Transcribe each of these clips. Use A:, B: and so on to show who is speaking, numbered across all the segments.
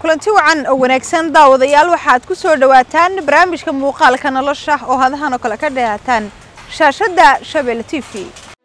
A: kulanti wacan oo wanaagsan daawadayaal waxaad ku soo dhowaataan barnaamijka muuqaalka nolosha oo hadahan oo kale ka dhehaataan shaashadda shabeelle t v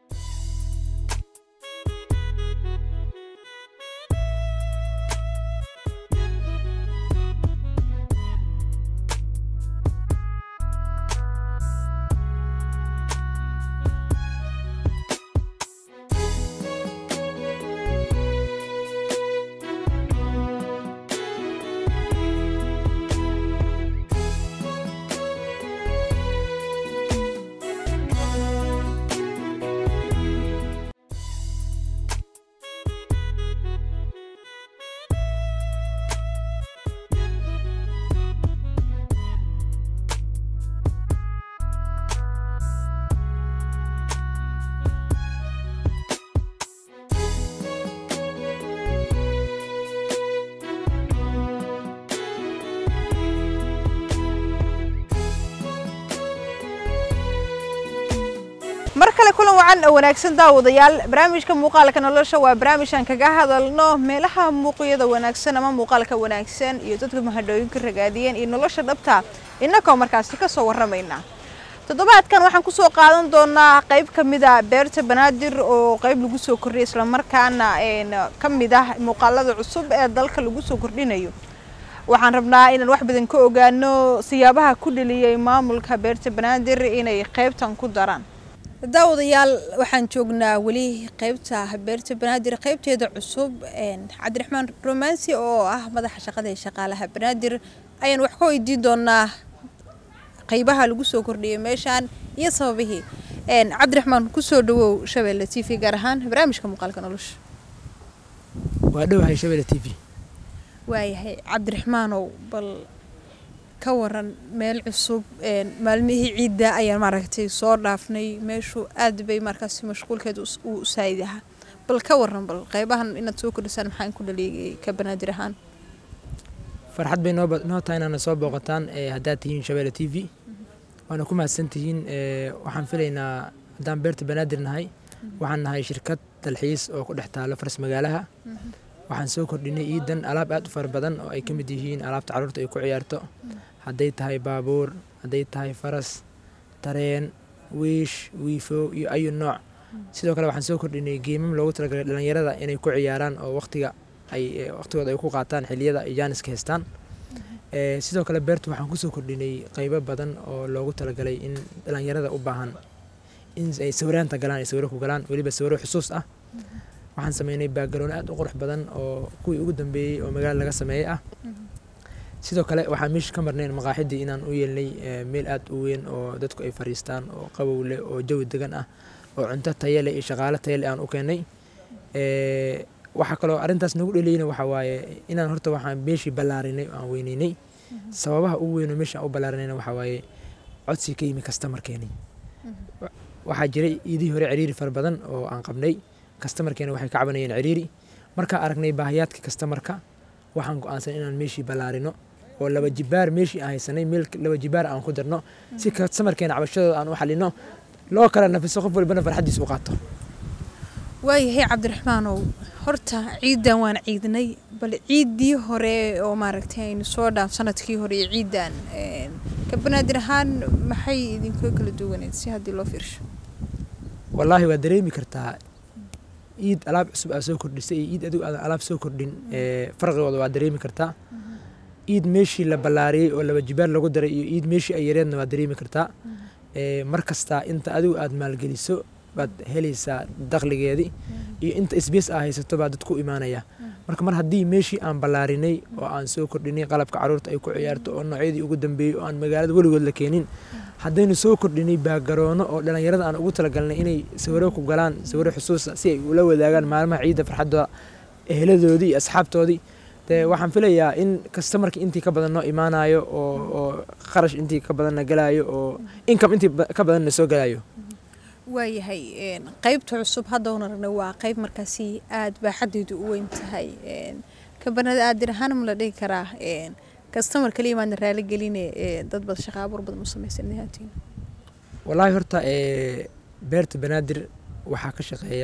A: mar kale kulan wacan oo wanaagsan daawadayaal barnaamijka muuqaalka nolosha waa barnaamijaan kaga hadalno meelaha muuqyada wanaagsan ama muuqaalka wanaagsan iyo dadka mahadhooyinka ragaadiyeen iyo nolosha dhabta innakoo markaasi ka soo warramayna toddobaadkan waxaan kusoo qaadan doonaa qayb ka mid a beerta banaadir oo qayb lagu soo kordhiyay islamarkaana ka mid ah muuqaalada cusub ee dalka lagu soo kordhinayo waxaan rabnaa inaan wax badan ka ogaano siyaabaha ku dheliyey maamulka beerta banaadir inay qaybtan ku daraan daawadayaal waxaan joognaa weli qaybta beerta banaadir qaybteeda cusub cabdiraxmaan romansi oo ah madaxa shaqada ee shaqaalaha banaadir ayaan wax ka weydiin doonaa qaybaha lagu soo kordhiyay meeshaan iyo sababihii cabdiraxmaan kusoo dhawow shabeelle t v gaar ahaan barnaamijka muuqaalka nolosha
B: waa dhowahay shabeelle t v
A: waayahay cabdiraxmaanow bal ka waran meel cusub maalmihii ciidda ayaan maaragtay soo dhaafnay meeshu aad bay markaasi mashquulkeed uu saayid ahaa bal ka waran bal qaybahan inaad soo kordhisaan maxaan ku dhaliigay ka banaadir ahaan
B: farxad bay noo noo tahay inaana soo booqataan haddaad tihiin shabeelle t v waana ku mahadsan tihiin waxaan filaynaa haddaan beerta banaadir nahay waxaan nahay shirkad dalxiis oo ku dhex taalo faras magaalaha waxaan soo kordhinay iidan alaab aad u fara badan oo ay ka mid yihiin alaabta carruurta ay ku ciyaarto hadday tahay baabuur hadday tahay faras tareen wiish wiifo iyo ayu nooc sidoo kale waxaan soo kordhinay geemam loogu talagalay dhalinyarada inay ku ciyaaraan oo waqtiga ay waqtigooda ay ku qaataan xiliyada ay jaaniska haystaan sidoo kale beertu waxaan kusoo kordhinay qaybo badan oo loogu talagalay in dhalinyarada u baahan in ay sawiraanta galaan ay sawiro ku galaan weliba sawiro xusuus ah waxaan sameynay baagaroon aad u qurux badan oo kuwii ugu dambeeyey oo magaala laga sameeyey ah sidoo kale waxaan meesha ka marnayn maqaaxidii inaan u yeelnay meel aad u weyn oo dadku ay fariistaan oo qabow leh oo jawi degan ah oo cunto tayo leh iyo shaqaalo tayo leh aan u keennay waxaa kaloo arrintaas nagu dheliyeyna waxaa waaye inaan horta waxaan meeshii ballaarinay aan weyneynay sababaha ugu weyn oo meesha aan u ballaarinayna waxaa waaye codsi ka yimi kastamarkeeni waxaa jiray iidihii hore ciriiri fara badan oo aan qabnay kastamarkeena waxay ka cabanayeen ciriiri markaan aragnay baahiyaadka kastamarka waxaan go-aansan inaan meeshii ballaarino oo laba jibaar meeshii aan haysanay meel laba jibaar aan ku darno si kastamarkeena cabashadooda aan u xalino loo kala nafiso qof walbana farxaddiis u qaato
A: waayahay cabdiraxmaanow horta ciiddan waan ciidnay bal ciiddii hore oo maaragtay aynu soo dhaaf sanadkii hore iyo ciiddan ka banaadir ahaan maxay idinka kala duwaneed si haddii loo fiirsho
B: wallaahi waa dareemi kartaa iid alaab cusub aa soo kordhisay iyo iid adigu aadan alaab soo kordhin farqigooda waa dareemi kartaa iid meeshii la ballaariyey oo laba jibaar lagu daray iyo iid meeshii ay yareedna waa dareemi kartaa mar kasta inta adigu aad maalgeliso baad helaysaa dakhligeedii iyo inta isbiis aa haysato baa dad ku imaanaya marka mar haddii meeshii aan ballaarinay oo aan soo kordhinay qalabka carruurta ay ku ciyaarto oo noocyadii ugu dambeeyey oo aan magaalada weligood la keenin haddaynu soo kordhinay baagaroono oo dhalinyarada aan ugu talagalnay inay sawiro ku galaan sawiro xusuusa si ay ula wadaagaan maalmaha ciidda farxadda eheladoodii iyo asxaabtoodii dee waxaan filayaa in kastamarkii intii ka badan noo imaanayo oo oo kharash intii ka badanna galaayo oo income intii ka badanna soo galaayo
A: waayahay qaybta cusub hadda una ragnay waa qayb markaasi aada baaxadeedu u weyn tahay ka banaadir ahaan ma la dhihi karaa kastamar kaliya maadna raali geline dad bad shaqa abuur badan u samaysanaatiin
B: wallaahi horta beerta banaadir waxaa ka shaqeeya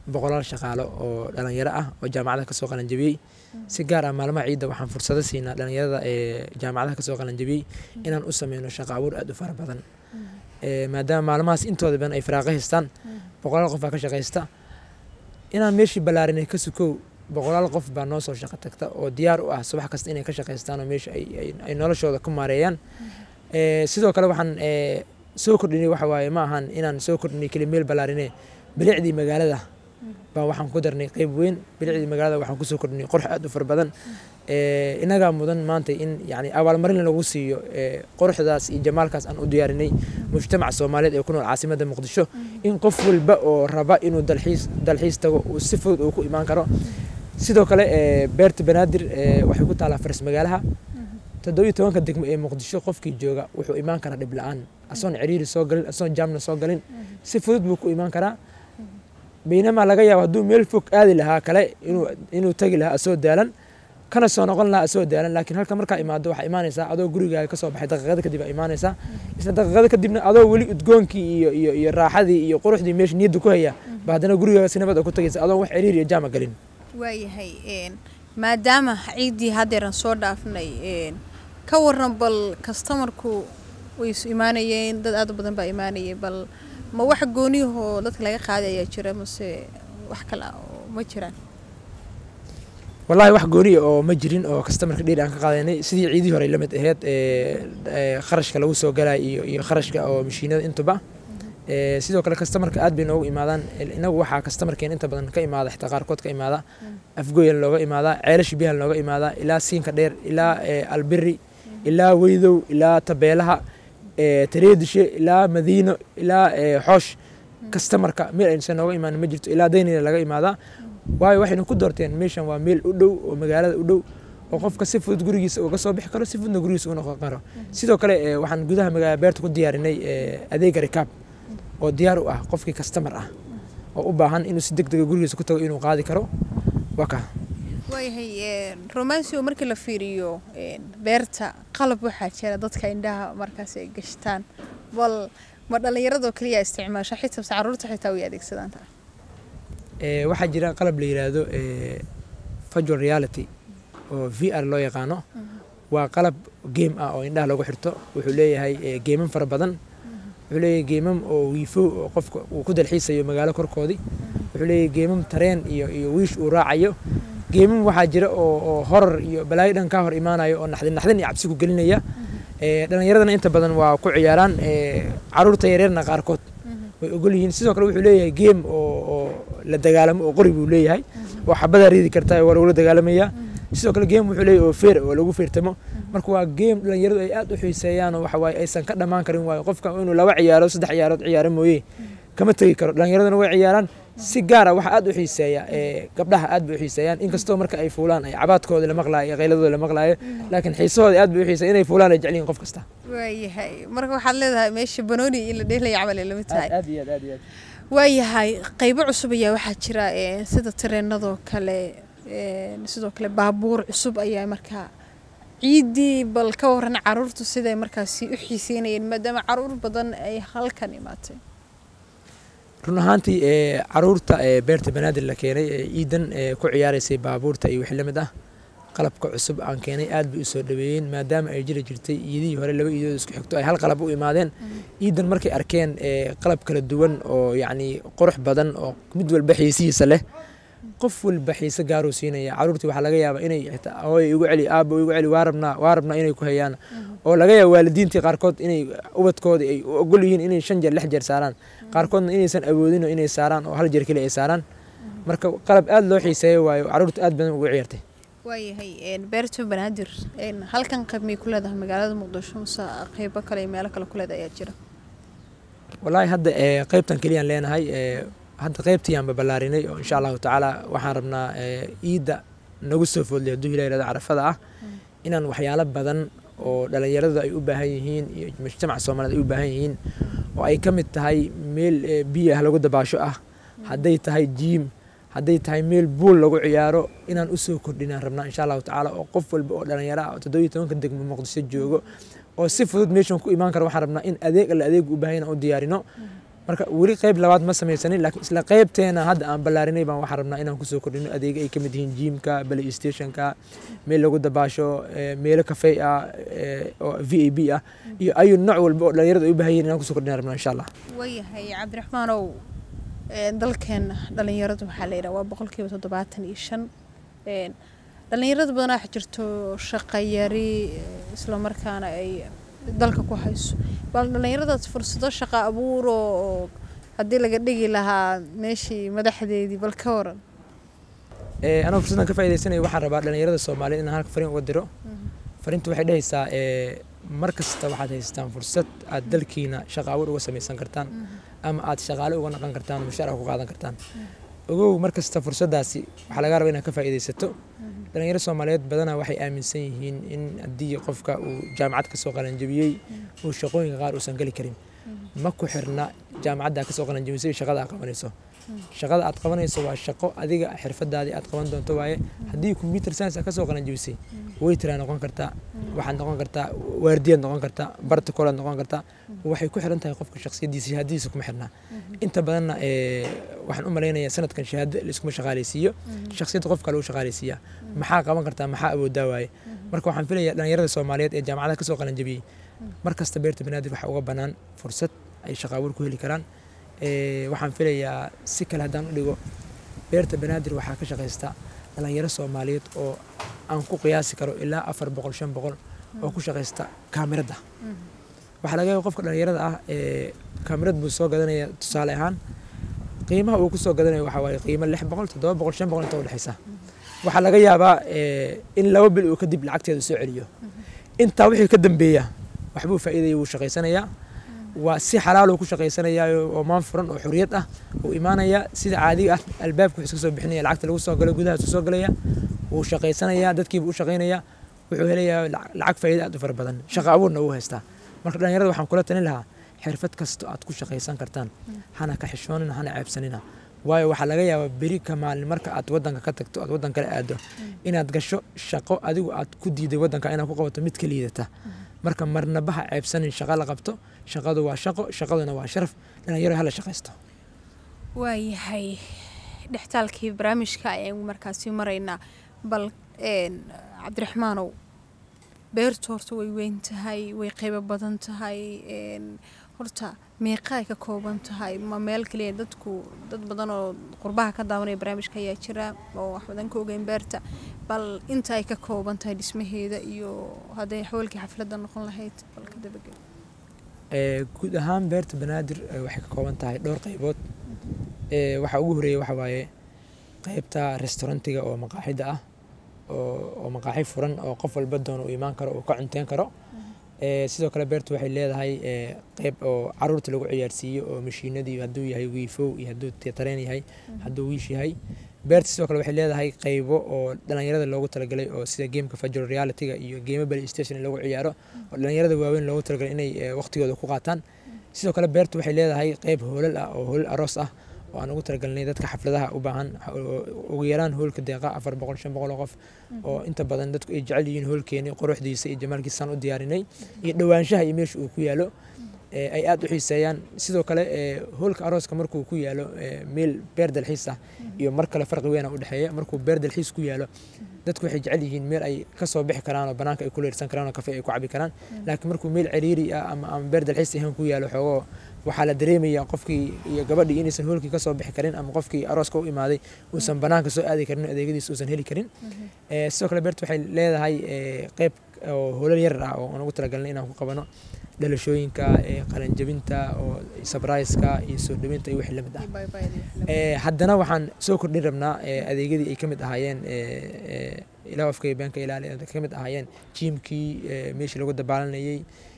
B: boqolaal shaqaalo oo dhalinyaro ah oo jaamacadaha kasoo qalanjabiyey si gaar ah maalmaha ciidda waxaan fursado siinaa dhalinyarada ee jaamacadaha kasoo qalanjabiyey inaan u sameyno shaqo abuur aad u fara badan maadaama maalmahaas intooda badan ay firaaqo haystaan boqolaal qof baa ka shaqaysta inaan meeshii ballaarinay ka sukow boqolaal qof baa noo soo shaqo tagta oo diyaar u ah subax kasta inay ka shaqaystaan oo meesha ay noloshooda ku maareeyaan sidoo kale waxaan soo kordhinay waxa waaye ma ahan inaan soo kordhinay keli meel ballaarinee bilicdii magaalada baan waxaan ku darnay qeyb weyn bilicdii magaalada waxaan kusoo kordhinay qorx aad u fara badan inagaa mudan maanta in yani abaalmarin lagu siiyo qorxdaas iyo jamaalkaas aan u diyaarinay mujtamaca soomaaliyeed ee ku nool caasimadda muqdisho in qof walba oo raba inuu dalxiis dalxiis tago uu si fudud uu ku imaan karo sidoo kale beerta banaadir waxay ku taalaa faras magaalaha toddobiyo tobanka degmo ee muqdisho qofkii jooga wuxuu imaan karaa dhib la-aan asoon ciriiri soo galin asoon jaamna soo galin si fudud buu ku imaan karaa baynamaa laga yaabo hadduu meel fog aadi lahaa kale inuu tagi lahaa asoo daalan kana soo noqon lahaa asoo daalan laakiin halka markaa imaado waxaa imaanaysaa adoo gurigaaga kasoo baxay daqiiqada kadib aa imaanaysaa isla daqiiqada kadibna adoo weli udgoonkii iyo iyo iyo raaxadii iyo quruxdii meesha niyadda ku haya ba haddana gurigaaga si nabad ku tagaysa adoon wax ciriir iyo jaama galin
A: waayahay maadaama ciiddii haddeeran soo dhaafnay ka waran bal kastamarku way isu imaanayeen dad aad u badan baa imaanayay bal ma wax gooniyahoo dadka laga qaaday ayaa jira mase wax kale oo ma jiraan
B: wallaahi wax gooniya oo ma jirin oo kastamarka dheeri aan ka qaadanay sidii ciidii hore la mid aheyd kharashka lagu soo galay iyo iyo kharashka oo mashiinada intuba sidoo kale kastamarka aad bay noogu imaadaan inagu waxaa kastamarkeen inta badan ka imaada xitaa qaarkood ka imaada afgoyan looga imaadaa ceelasha biyaha looga imaadaa ilaa siinka dheer ilaa albiri ilaa weydow ilaa tabeelaha tareedishe ilaa madiino ilaa xoosh kastamarka meel aynusan nooga imaanin ma jirto ilaa daynina laga imaadaa waayo waxaynu ku doorteen meeshan waa meel u dhow oo magaalada u dhow oo qofka si fudud gurigiisa uga soo bixi karo si fududna gurigiisa uga noqon karo sidoo kale waxaan gudaha magaalada beerta ku diyaarinay adeega rikaab oo diyaar u ah qofkii kastamar ah oo u baahan inuu si deg dega gurigiisa ku tago inuu qaadi karo waa kaa
A: waayahay romansio markii la fiiriyo beerta qalab waxaa jira dadka indhaha markaas ay gashtaan bal ma dhallinyaradoo keliya isticmaasha xitaa se caruurta xitaa way adeegsadaan taa
B: waxaa jira qalab la yiraahdo virtual reality oo v r loo yaqaano waa qalab game ah oo indhaha lagu xirto wuxuu leeyahay geeman fara badan wuxuu leeyahay geemam oo wiifo oo qofka uu ku dalxiisayo magaalo korkoodii wuxuu leeyahay geemam tareen iyo iyo wiish uu raacayo geemam waxaa jira oo oo horar iyo balaayo dhan kaa hor imaanayo oo naxdin naxdin iyo cabsi ku gelinaya dhallinyaradana inta badan waa ku ciyaaraan caruurta yaryarna qaarkood way ogol yihiin sidoo kale wuxuu leeyahay geem oo oo la dagaalamo oo qori buu leeyahay oo xabadaa riidi kartaa waa lagula dagaalamayaa sidoo kale geem wuxuu leeyahay oo feer oo lagu feertamo marka waa geem dhallinyaradu ay aad u xiiseeyaan oo waxa waaye aysan ka dhammaan karin waayo qofka inuu laba ciyaaro saddex ciyaarood ciyaaro mooye kama tegi karo dhallinyaraduna way ciyaaraan si gaara waxa aad u xiiseeya gabdhaha aad bay u xiiseeyaan inkastoo marka ay fuulaan ay cabaadkooda la maqlaayo iyo qayladooda la maqlaayo laakiin xiisahooda aad bay u xiiseeya inay fuulaan ay jecliin qof kasta
A: waayahay marka waxaad leedahay meesha banooni in la dheelaya camal ay lamid tahay
B: aad iyo aad aad iyo aad
A: waayahay qaybo cusub ayaa waxaa jira sida tareenadoo kale sidoo kale baabuur cusub ayaa markaa ciiddii bal ka waran caruurtu siday markaasi u xiiseynayeen maadaama caruur badan ay halkan imaatay
B: run ahaantii caruurta beerta banaadir la keenay ee ciidan ku ciyaaraysay baabuurta iyo wixii la mid ah qalabka cusub aan keenay aad bay u soo dhaweeyeen maadaama ay jiri jirtay iidihii hore laba iidood isku xigto ay hal qalab u imaadeen ciidan markay arkeen qalab kala duwan oo yacni qurux badan oo mid walba xiisihiisa leh qof walba xiise gaaruu siinaya caruurtii waxaa laga yaabaa inay xitaa hooy igu celi aabba igu celi waa rabnaa waa rabnaa inay ku hayaan oo laga yaaba waalidiintii qaarkood inay ubadkooda ay u ogol yihiin inay shan jeer lix jeer saaraan qaarkoodna inaysan awoodin oo inay saaraan oo hal jeer keli ay saaraan marka qalab aad loo xiiseeyo waayo caruurta aad badan ugu ciyaartay
A: waayahay beerta banaadir halkan qayb may ku leedahay magaalada muqdisho mase qaybo kale iyo meelo kale ku leedahay ayaa jira
B: wallaahi hadda qaybtan keliyaan leenahay hadda qaybtiyaanba ballaarinay oo insha allahu tacaala waxaan rabnaa ciidda nagu soo foodlay hadduu ilaha yirahdo carafada ah inaan waxyaalo badan oo dhallinyaradu ay u baahan yihiin iyo mujtamaca soomaaliyed ay u baahan yihiin oo ay ka mid tahay meel biyo ah lagu dabaasho ah hadday tahay jiim hadday tahay meel buul lagu ciyaaro inaan usoo kordhinaan rabnaa insha allahu tacaala oo qof walba oo dhallinyaro ah oo toddobiyo tobanka degmo muqdisho joogo oo si fudud meeshan ku imaan kara waxaan rabnaa in adeeg alla adeeg u baahan inaan u diyaarino marka weli qayb labaad ma samaysanin laakiin isla qaybteena hadda aan ballaarinay baan waxaan rabnaa inaan kusoo kordhino adeega ay ka mid yihiin jiimka play stationka meel lagu dabaasho eh, meelo kafey ah eh, oo v a b ah iyo ayu nooc walba oo dhalinyarada ay u baahan yihiin inaan kusoo kordhina rabnaa insha allah
A: waayahay cabdiraxmaanow een, dalkeena dhalinyaradu waxaa la yidhaha waa boqolkiiba toddobaatan iyo shan een, dhalinyarada badanaa waxaa jirto shaqo yari eh, islamarkaana ay dalka ku hayso bal dhalinyaradaas fursado shaqo abuur oo haddii laga dhigi lahaa meeshii madaxdeedii bal ka waran
B: Eh, anoo fursaddan ka faa'iidaysanayo waxaan rabaa dhalinyarada soomaaliyeed inaan halka fariin uga diro fariintu waxay dhehaysaa eh, mar kasta waxaad haystaan fursad aad dalkiina shaqo abuur uga samaysan kartaan ama aad shaqaale uga naqan kartaan mushaar ku qaadan kartaan ogow mar kasta fursaddaasi waxaa laga rabaa inaad ka faa'iidaysato dhalinyaro soomaaliyeed badanaa waxay aaminsan yihiin in haddii qofka uu jaamacad kasoo qalanjabiyey uu shaqooyinka qaar uusan geli karin ma ku xirna jaamacadda kasoo qalanjabisay iyo shaqada aad qabanayso shaqada aad qabanayso waa shaqo adiga xirfadaadii aad qaban doonto waaye haddii computer science aad kasoo qalanjabisay waytraa noqon kartaa waxaad noqon kartaa waardiyaad noqon kartaa barticolaad noqon kartaa waxay ku xiran tahay qofka shakhsiyadiisa shahaadadiisa kuma xirna inta badanna eh, waxaan u malaynayaa sanadkan shahaado laiskuma shaqaaleysiiyo shakhsiyadda qofka lagu shaqaaleysiiyaa maxaa qaban kartaa maxaa awoodaa waaye marka waxaan filayaa dhalinyarada soomaaliyeed ee jaamacadaha kasoo qalanjabiyey mar kasta beerta banaadir waxaa uga bannaan fursad ay shaqo abuur ku heli karaan Eh, waxaan filayaa si kale haddaan u dhigo beerta banaadir waxaa ka shaqaysta dhalinyaro soomaaliyeed oo aan ku qiyaasi karo ilaa afar boqol shan boqol oo ku shaqaysta kaamirada waxaa laga yaaba qofka dhalinyarada ah ee kaamirad buu soo gadanaya tusaale ahaan qiimaha uu kusoo gadanayo waxaa waaye qiimo lix boqol toddoba boqol shan boqol inta u dhexaysa waxaa laga yaabaa eh, in laba bil uu kadib lacagteeda soo celiyo intaa wixii ka dambeeya waxbuu faa'iidaya wuu shaqaysanayaa waa si xalaaluu ku shaqaysanayaa oo maan furan oo xuriyad ah uu imaanaya sida caadiga ah albaabka wuxuu iska soo bixinaya lacagta lagu soo galo gudahaas soo galaya wuu shaqaysanayaa dadkiiba u shaqaynaya wuxuu helayaa lac- lacag faa'iida aad u fara badan shaqo abuurna uu haystaa marka dhalinyarada waxaan kula talin lahaa xirfad kasta aad ku shaqaysan kartaan hana ka xishoonina hana ceebsanina waayo waxaa laga yaabaa beri ka maalin marka aad wadanka ka tagto aad wadan kale aado inaad gasho shaqo adigu aad ku diiday wadanka inaad ku qabato mid ka liidata marka marnabaha ceebsanin shaqo la qabto shaqadu waa shaqo shaqaduna waa sharaf dhalinyaro hala shaqaysto
A: waayahay dhextaalkii barnaamijka ayaan markaasi maraynaa bal een, cabdiraxmaanow beertu horta way weyn tahay way qeybo badan tahay een, horta meeqaay ka kooban tahay ma meel kaliya dadku dad badan oo qurbaha ka daawanaya barnaamijka ayaa jira oo wax badan ka ogeyn beerta bal inta ay ka kooban tahay dhismaheeda iyo hadday xawalkii xafladda noqon lahayd bal ka dabagel
B: Eh, guud ahaan beerta banaadir eh, waxay ka kooban tahay dhowr qaybood Eh, waxaa ugu horeeya waxa waaye qaybta restaurantiga oo maqaaxida ah oo oo maqaaxi furan oo qof walba doono uu imaan karo uu ka cunteyn karo Eh, sidoo kale beertu waxay leedahay eh, qayb oo caruurta lagu ciyaarsiiyo oo mashiinadii hadduu yahay wiifow iyo hadduu te- tareen yahay hadduu wiish yahay beerta sidoo kale waxay leedahay qaybo oo dhalinyarada loogu talagalay oo sida gameka virtual realityga iyo game play station in lagu ciyaaro oo dhalinyarada waaweyn loogu talagalay inay eh, waqtigooda ku qaataan sidoo kale beertu waxay leedahay qayb hoolal ah oo hoolal aroos ah oo aan ugu talagalnay dadka xafladaha u baahan oo ugu yaraan hoolka deeqa afar boqol shan boqol oo qof oo inta badan dadku ay jecel yihiin hoolkeeni quruxdiisa iyo jamaalkiisaan u diyaarinay iyo dhowaanshaha iyo meesha uu ku yaalo ee ay aad u xiiseeyaan sidoo kale ee hoolka arooska markuu ku yaalo ee meel beer dalxiis ah iyo mar kale farqi weyn u dhexeeya markuu beer dalxiis ku yaalo dadku waxay jecel yihiin meel ay ka soo bixi karaan oo banaanka ay ku leersan karaan oo kafe ay ku cabi karaan laakiin markuu meel ciriiri ah ama ama beer dalxiis ahaan ku yaalo xoogoo waxaa la dareemayaa qofkii iyo gabadhii inaysan hoolkii ka soo bixi karin ama qofkii arooska u imaaday uusan banaanka soo aadi karin oo adeegyadiisa uusan heli karin Ee, sidoo kale beerta waxay leedahay ee, qayb oo hoolal yar ah oo aan ugu talagalnay inaan ku qabano dhalashooyinka ee, qalanjabinta oo sabraiska iyo soo dhawinta iyo wixii la mid ah Ee, haddana waxaan soo kordhin rabnaa ee, adeegyadii ay ka mid ahaayeen ee, ee, ilaa afka iyo beenka ilaali ay ka mid ahaayeen jiimkii ee, meeshii lagu dabaalanayay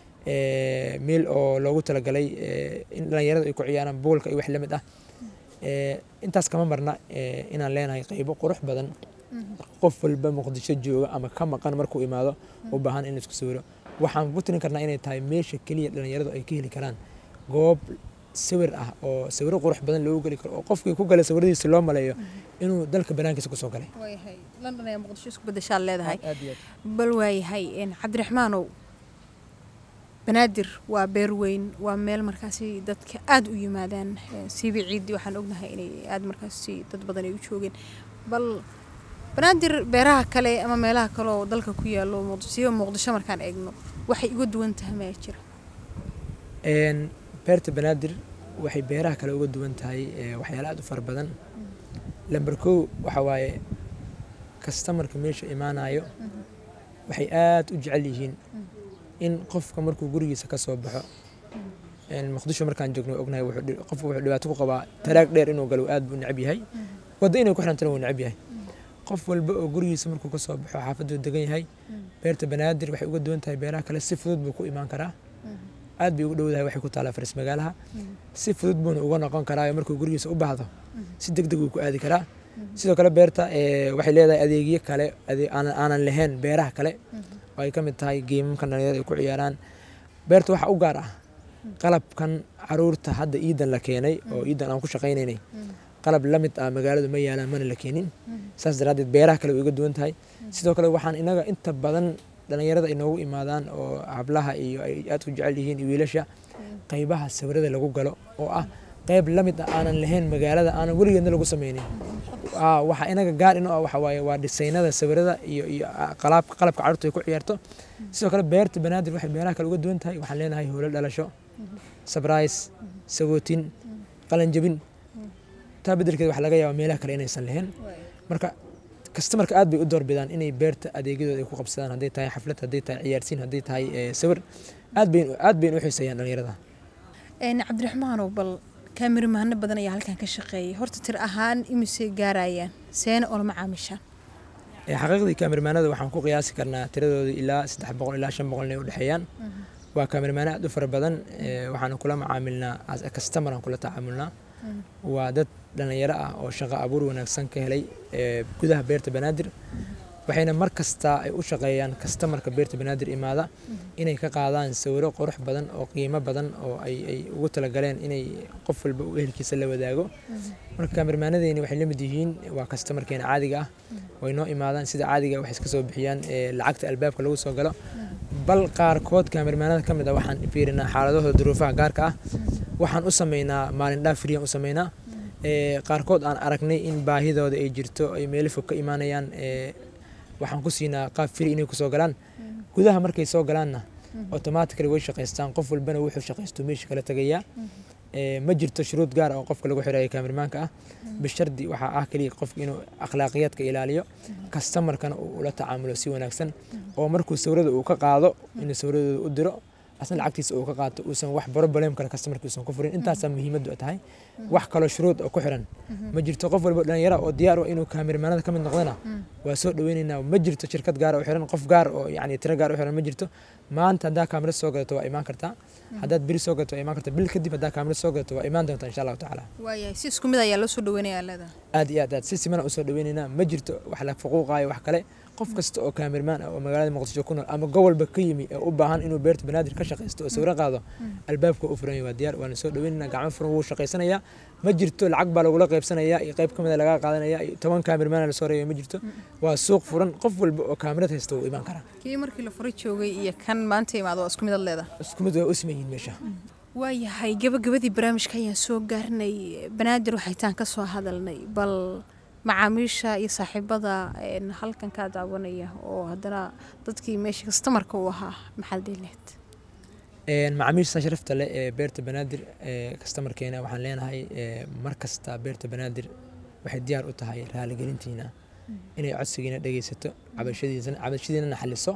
B: ee, meel oo loogu talagalay ee, in dhalinyaradu ay ku ciyaaraan boolka iyo wax la mid ah Ee, intaas kama marna ee, inaan leenahay qaybo qurux badan qof walba muqdisho jooga ama ka maqan markuu imaado u baahan in la isku sawiro waxaan ku tirin karnaa inay tahay meesha keliya dhalinyaradu ay ka heli karaan goob sawir ah oo sawiro qurux badan loogu geli karo oo qofkii ku galay sawiradiisa loo maleeyo inuu dalka banaankiisa kusoo galay
A: waayahay london ayaa muqdisho isku bedeshaad leedahay
B: aad iyo aad
A: bal waayahay een, cabdiraxmaanow banaadir waa beer weyn waa meel markaasi dadka aada u yimaadaan siiba ciiddii waxaan ognahay inay aada markaasi dad badan ay u joogeen bal banaadir beeraha kale ama meelaha kale oo dalka ku yaalo siiba muqdisho markaan eegno waxay uga duwan tahay maya jira
B: beerta banaadir waxay beeraha kale uga duwan tahay waxyaala aada u fara badan lamber kow waxa waaye kastamarka meesha imaanayo waxay aada u jecel yihiin in qofka markuu gurigiisa ka soo baxo muqdisho markaan joogno ognahay qofku wuxuu dhibaato ku qabaa taraag dheer inuu galo aad buu necab yahay waddo inay ku xirantana wuu necab yahay qof walba oo gurigiisa markuu ka soo baxo xaafaduu degan yahay beerta banaadir waxay uga duwan tahay beeraha kale si fudud buu ku imaan karaa aad bay ugu dhowdahay waxay ku taalaa faris magaalaha si fudud buuna uga noqon karaa markuu gurigiisa u baahdo si deg deg uu ku aadi karaa sidoo kale beerta waxay leedahay adeegyo kale aanan lahayn beeraha kale oo ay ka mid tahay geemamkan dhalinyarada ay ku ciyaaraan beerta waxaa u gaar ah qalabkan caruurta hadda iidan la keenay oo iidan aan ku shaqaynaynay qalab la mid ah magaaladu ma yaalaan mana la keenin saas daraaddeed beeraha kale way uga duwan tahay sidoo kale waxaan inaga inta badan dhalinyarada ay noogu imaadaan oo hablaha iyo ay aad u jecel yihiin iyo wiilasha qaybaha sawirada lagu galo oo ah qayb la mid ah aanan lahayn magaalada aanan weligeedna lagu sameynin waxa inaga gaar ino ah waxa waaye waa dhisaynada sawirada iyo iyo qalabka qalabka carruurta ay ku ciyaarto sidoo kale beerta banaadir waxay beeraha kale uga duwan tahay waxaan leenahay howlo dhalasho sabrais sagootin qalanjabin taa beddelkeed waxaa laga yaabaa meelaha kale inaysan lahayn marka kastamarka aad bay u doorbidaan inay beerta adeegyadooda ay ku qabsadaan hadday tahay xaflad hadday tahay ciyaarsiin hadday tahay sawir aad bayn aad bayn u xiiseeyaan dhalinyarada
A: cabdiraxmaanow bal kaamiramaano badan ayaa halkan ka shaqeeyay horta tir ahaan imise gaarayaan seena oo lama caamishaan
B: xaqiiqdii kaamirmaanada waxaan ku qiyaasi karnaa tiradooda ilaa saddex boqol ilaa shan boqol inay u dhexeeyaan waa kaamirmaano aad u fara badan waxaan kula macaamilnaa as a customer aan kula tacaamulnaa waa dad dhalinyaro ah oo shaqo abuur wanaagsan ka helay gudaha beerta banaadir waxayna mar kasta ay u shaqeeyaan kastamarka beerta banaadir imaada inay ka qaadaan sawiro qurux badan oo qiimo badan oo ay ay ugu talagaleen inay qof walba u ehelkiisa la wadaago marka kaamirmaanadeeni waxay la mid yihiin waa kastamarkeena caadiga ah way noo imaadaan sida caadiga waxay iska soo bixiyaan lacagta albaabka lagu soo galo bal qaarkood kaamirmaanada ka mid ah waxaan fiirinaa xaaladahooda duruufaha gaarka ah waxaan u sameynaa maalin dhaaf friyaan u sameynaa qaarkood aan aragnay in baahidooda ay jirto ay meelo fog ka imaanayaan waxaan ku siinaa qaab firi inay kusoo galaan gudaha markay soo galaanna automatically way shaqaystaan qof walbana wuxuu shaqaysto meesha kala tagayaa ma jirto shuruud gaar ah oo qofka lagu xirayo kaamirmaanka ah bishardi waxaa ah keliya qofka inuu akhlaaqiyaadka ilaaliyo kastamarkana uu ula tacaamulo si wanaagsan oo markuu sawirada uu ka qaado inuu sawiraddooda u diro asna lacagtiisa uu ka qaato uusan wax problem kale kastamarka uusan ku furin intaasaa muhiimaddu tahay wax kaloo shuruud oo ku xiran ma jirto qof walba dhalinyara oo diyaar u inuu kaamirmaanada ka mid noqdana waa soo dhaweynaynaa ma jirto shirkad gaar oo xiran qof gaar oo yacni tiro gaar u xiran ma jirto maanta haddaa kaamirad soo gadato waa imaan kartaa haddaad beri soo gadato waa imaan kartaa bil kadib haddaa kaamirad soo gadato waa imaan doontaa insha allahu tacaala
A: waayahay si isku mid ayaa loo soo dhaweynayaa leedahay
B: aad iyo aad aad si simana usoo dhaweynaynaa ma jirto wax la fuquuqaayo wax kale qof kasta oo kaamirmaan ah oo magaalada muqdisho ku nool ama gobolba ka yimi ee u baahan inuu beerta banaadir ka shaqaysto oo sawiro qaado albaabka u furan waa diyaar waana soo dhaweynaynaa gacmo furan wuu shaqaysanayaa ma jirto lacag baa lagula qaybsanayaa iyo qayb ka mid a laga qaadanaya iyo toban kaamirmaan lasoo reebay ma jirto waa suuq furan qof walba oo kaamirad haysta wuu imaan karaa
A: kii markii la furay joogay iyo kan maanta imaado waa isku mid ad leedahay
B: isku mid waa u siman yihiin meesha
A: waayahay gabagabadii barnaamijka ayaan soo gaarnay banaadir waxaytaan ka soo hadalnay bal macaamiisha iyo saaxiibada halkan kaa daawanaya oo haddana dadkii meesha kastamarka u ahaa maxaad dhihileed
B: macaamiisha sharafta leh ee beerta banaadir kastamarkeena waxaan leenahay mar kasta beerta banaadir waxay diyaar u tahay raaligelintiina inay codsigiina dhegeysato cabashadiisana cabashadiinana xaliso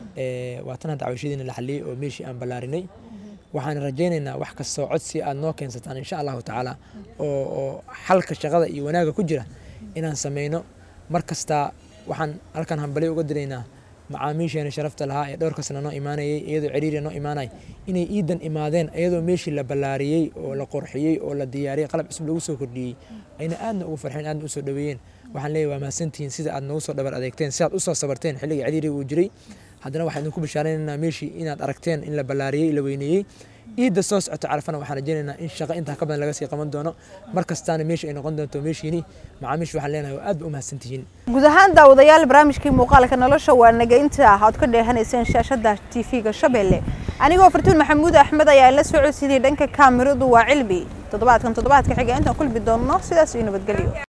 B: waa tan hadda cabashadiina la xaliyey oo meeshii aan ballaarinay waxaan rajaynaynaa wax kastoo codsi aad noo keensataan insha allahu tacaala oo oo xalka shaqada iyo wanaagga ku jira inaan sameyno mar kasta waxaan halkan hambali uga diraynaa macaamiisheena sharafta lahaa ee dhowr kasna noo imaanayay iyadoo ciriiriya noo imaanay inay iidan imaadeen iyadoo meeshii la ballaariyey oo la qorxiyey oo la diyaariyey qalab cusub lagu soo kordhiyey ayna aadna ugu farxeen aadna usoo dhaweeyeen waxaan leeyahay waa mahadsantihiin sida aad noogu soo dhabar adeegteen si aad usoo sabarteen xilliga ciriiriga uu jiray haddana waxaan idinku bishaaraynaynaa meeshii inaad aragteen in la ballaariyey la weyneeyey ciidda soo socota carafana waxaan rajaynaynaa in shaqo intaa ka badan laga sii qaban doono mar kastaana meesha ay noqon doonto meeshiini macaamiisha waxaan leenahay waa aad ba u mahadsantihiin
A: guud ahaan daawadayaal barnaamijkii muuqaalka nolosha waa naga inta ah ood ka dheehanayseen shaashada tv-ga shabeelle anigoo fartuun maxamuud axmed ayaa la socodsiiyey dhanka kaamiradu waa cilbi toddobaadkan toddobaadka xiga intaan kulmi doonno sidaas iyo nabadgelyo